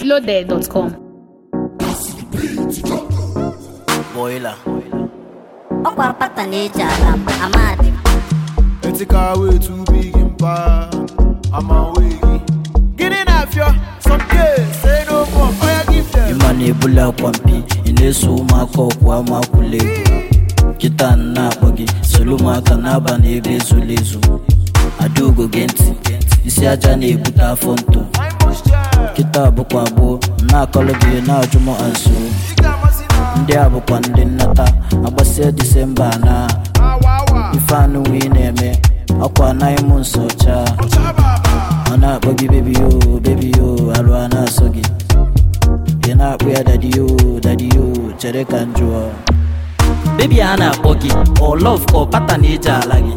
mintloaded.com. Boiler. ọkwa pata na-eji ala m amadị Ethical way too big in power. I'm away. Get in that fear. Some kids say no more. Oh, yeah, give them. Ịma na-ebuli akwa mpi ị na-eso ụmụaka ọkwa amakwụla egwu kịta na-akpọ gị soro ụmụaka na-aba n'ebe ezula ezu adaugo gee ntị isi aja na-ebute afọ ntụ I must share. kịta bụkwa gboo na-akọlụ gị na-ajụ m anso You got my sinner. ndị a bụkwa ndị nnata agbasia disemba na Ah, wow, wow. ife anụ ị na-eme ọkwa anaghị m nso chaa Chababa. ọ na-akpọ gị bebi yo bebi yo alụ a na-asọ gị ị na-akpụ ya dadi yo dadi yo chere ka m jụọ bebi a na-akpọ gị ọ lọv ka ọ pata na-eji ala gị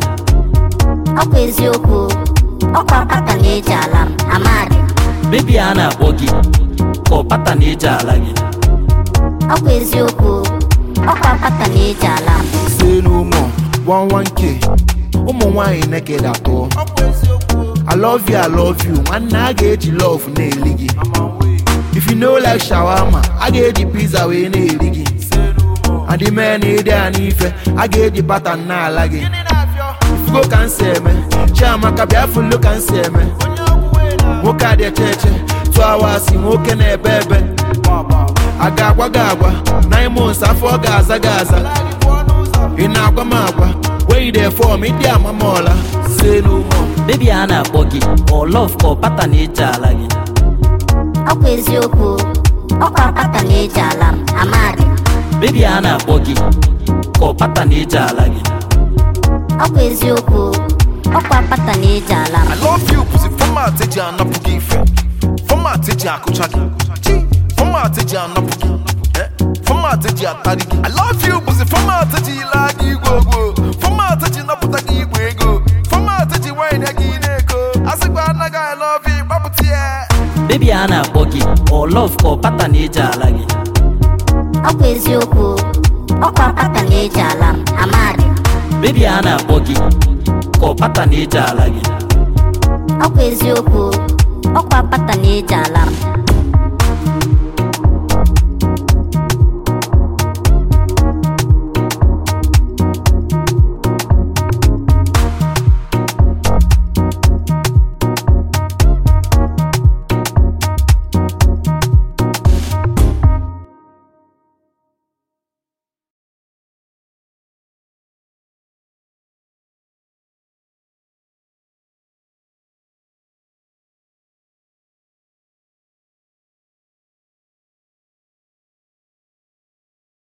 ọkwa eziokwu ọkwa pata na-eji ala m amadị bebi a na-akpọ gị ka ọ pata na-eji ala gị ọkwa eziokwu ọkwa pata na-eji ala m Say no more. One one K. ụmụ nwanyị naked atọ I love you, I love you. Nwanne a ga-eji love na-eli gị. If you know like shawarma, a ga-eji pizza wee na-eri gị. Adị mee na ịdị a n'ife, a ga-eji bata na-ala gị. Fugo ka m si eme, Chiamaka bịa fụlụ ka m si eme. Nwoke a dị eche eche, tụọ awasị nwoke na-ebe ebe. A ga-agwa gị agwa, nine months afọ ọ ga-aza gị aza. Ị na-agwa m agwa, when you dey form, ịdị ama m ọla. Say no more. bebi a na-akpọ gị ọ lọv ka ọ pata na-eji ala gị ọkwa eziokwu ọkwa pata na-eji ala m amadị bebi a na-akpọ gị ka ọ pata na-eji ala gị ọkwa eziokwu ọkwa pata na-eji ala m I love you pussy format eji anapụ gị ife format eji akụcha gị chi format eji anapụ gị eh? format eji atarị gị I love you pussy format eji ile gị igwe ogwo format eji napụta gị igwe ego format eji wine gị na-ego asịkwa anaghị I love you gbapụta ya bebi a na-akpọ gị ọ lọv ka ọ pata na-eji ala gị ọkwa eziokwu ọkwa pata na-eji ala m amadị bebi a na-akpọ gị ka ọ pata na-eji ala gị ọkwa eziokwu ọkwa pata na-eji ala m